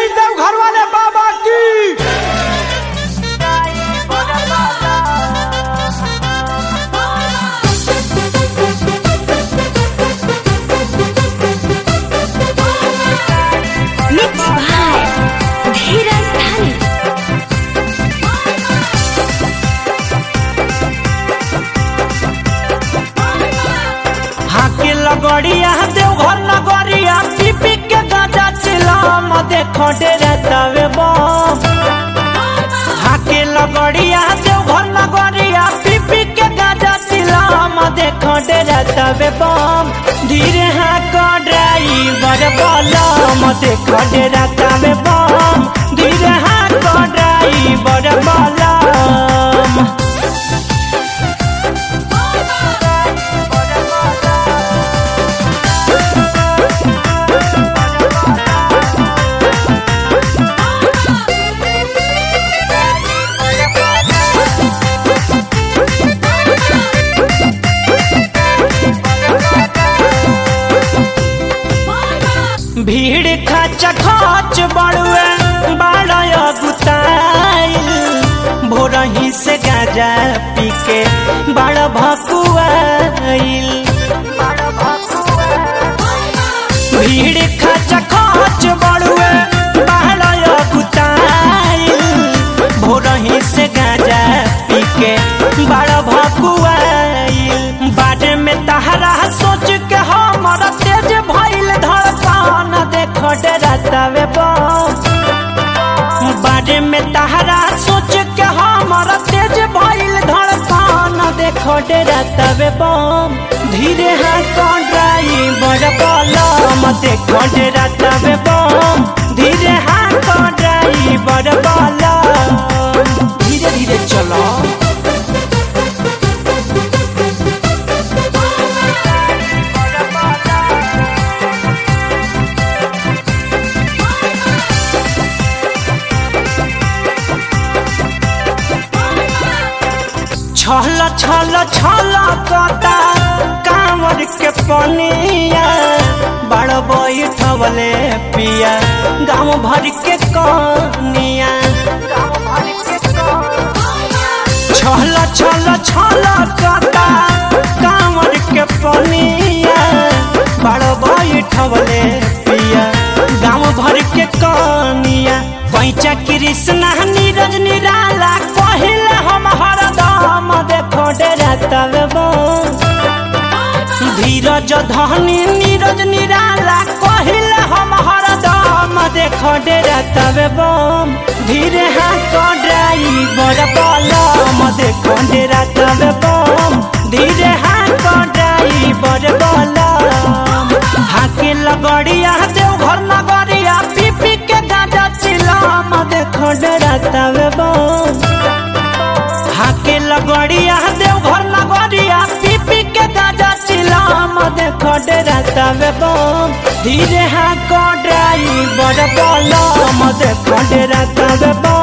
जय देव घर वाले बाबा की मिक्स बाय धीरज धन हाके लगड़िया देवघर नगरिया पीपी के गाजा चिलाम देखो डेरे तवे बम हाके लगड़िया देवघर नगरिया पीपी के गाजा चिलाम देखो डेरे तवे बम धीरे हाक ड्राइवर बलम देखो डेरे तवे बम धीरे हाक ड्राइवर बलम भीड़ खच खच बड़ुए बाड़य गुताइल भोरही से गाजा पी के बड़ भकुआइल भीड़ खच खच बड़ुए बाड़य गुताइल भोरही से गाजा पी के बड़ भकुआइल बाटे में तहरा सोच के हमर तेज भइल धड़कन देखो डरतावे बम बारे में तहरा सोच के हमर तेज भइल धड़कन देखो डरतावे बम धीरे हाथ ड्राइवर बलम देखो डरतावे बम धीरे हाथ ड्राइवर बलम धीरे धीरे चलो छल छल छल कता कांवर के पनिया बड़ बैठवले पिया गाँव भर के कनिया छल छल छल कता कांवर के पनिया बड़ बैठवले पिया गाँव भर के कनिया पैचा कृष्णा नीरज निराला कहिल हम हरदम देखो डरतवे धीरज धनी नीरज निराला कहिल हम हरदम देखो डरतवे बम धीरे हाथ ड्राइवर बलम देखो डरतवे बम धीरे हाथ ड्राइवर बलम हाके लगड़िया देवघर नगरिया पीपी के गाजा चिलाम देखो डरतवे बम हाके लगड़िया देवघर नगरिया पीपी के गाजा चिलाम देखो डरतवे बम धीरे हाको ड्राइवर बलम देखो डरतवे बम